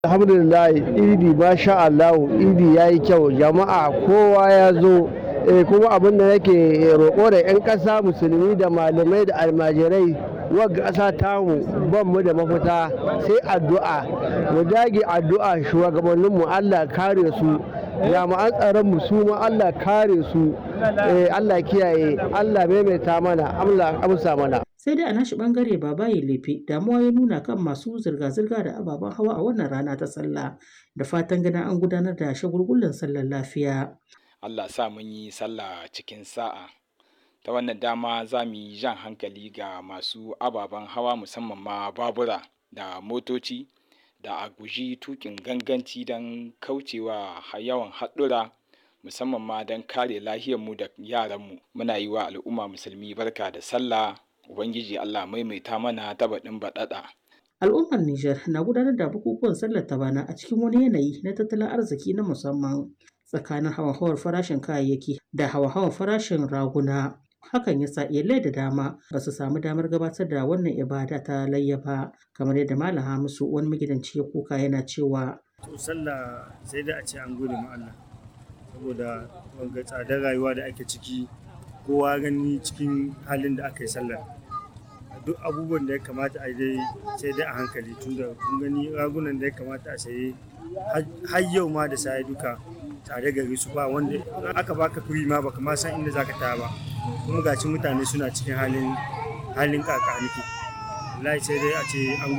alhamdulillah idi masha Allah idi ya yi kyau jama'a kowa ya zo eh, kuma abin da nake roƙo da 'yan ƙasa musulmi da malamai da almajirai wagga ƙasa tamu ban mu da mafita sai addu'a mu dage addu'a shugabanninmu Allah kare su jami'an tsaron mu su ma Allah kare su eh, Allah kiyaye Allah maimaita mana Allah amsa mana sai dai a nashi bangare babaye lefe damuwa ya nuna kan masu zirga-zirga da ababen hawa a wannan rana ta sallah da fatan ganin an gudanar da shagulgullan sallar lafiya Allah sa mun yi sallah cikin sa'a ta wannan dama za mu yi jan hankali ga masu ababen hawa musamman ma babura da motoci da a guji tukin ganganci don kaucewa yawan haɗura musamman ma don kare lahiyarmu da yaranmu muna yi wa al'umma musulmi barka da sallah ubangiji allah maimaita mana ta baɗin baɗaɗa al'ummar Nijar na gudanar da bukukuwan sallar ta bana a cikin wani yanayi na tattalin arziki na musamman tsakanin hawa-hawar farashin kayayyaki da hawa-hawar farashin raguna hakan ya sa iyalai da dama ba su samu damar gabatar da wannan ibada ta layya ba kamar yadda malam hamisu wani magidanci ya kuka yana cewa to sallah sai da a ce an gode ma Allah saboda wanga tsadar rayuwa da ake ciki kowa gani cikin halin da aka yi sallar duk abubuwan da ya kamata a dai sai dai a hankali tunda kun gani ragunan da ya kamata a saye har yau ma da sai duka tare gari su ba wanda aka baka kuri ma baka ma san inda zaka taya ba kuma gaci mutane suna cikin halin halin kaka nake wallahi sai dai a ce an